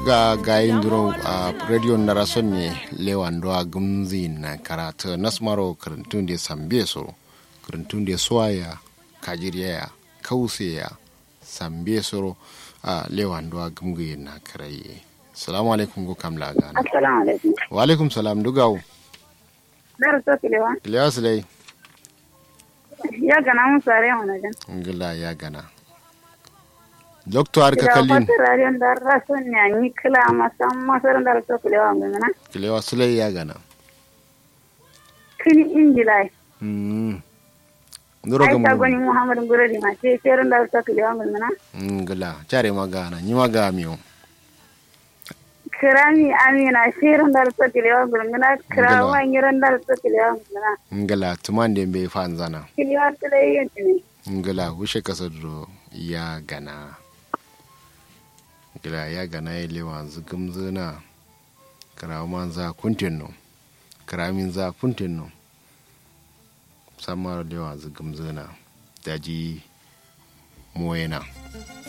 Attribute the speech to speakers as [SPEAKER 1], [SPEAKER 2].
[SPEAKER 1] ga gayin duro a radio na rason ne lewando a gumzi na karatu nasmaro karantun da sambe so karantun da suwaya kajiriya kauseya sambe so a lewando a gumgi na karaye salamu alaikum go kamla gana
[SPEAKER 2] assalamu alaikum
[SPEAKER 1] wa alaikum salam dugawo
[SPEAKER 2] dar so kilewa
[SPEAKER 1] kilewa silai
[SPEAKER 2] ya gana mun sare mu na jan
[SPEAKER 1] ngila ya gana doctor har ka kallin
[SPEAKER 2] da radiyon da rason ne ni kila masan masar dar so kilewa mun na
[SPEAKER 1] kilewa silai ya gana
[SPEAKER 2] kini injilai
[SPEAKER 1] mm ndoro
[SPEAKER 2] ai
[SPEAKER 1] ga
[SPEAKER 2] ta goni muhammad guradi ma ce cerin dar so kilewa mun na
[SPEAKER 1] ngila care magana ni maga miyo
[SPEAKER 2] kirami amina shirin dar so kilewa mun na
[SPEAKER 1] Ngila.
[SPEAKER 2] kirawa ngiran dar so kilewa mun na
[SPEAKER 1] ngila tumande be fanzana
[SPEAKER 2] kilewa tule yin ne
[SPEAKER 1] ngila wushe kasa duro ya gana ngila ya gana ya lewa zugum zuna karaman za kuntin no karamin za kuntin no samar lewa zugum zuna daji moyena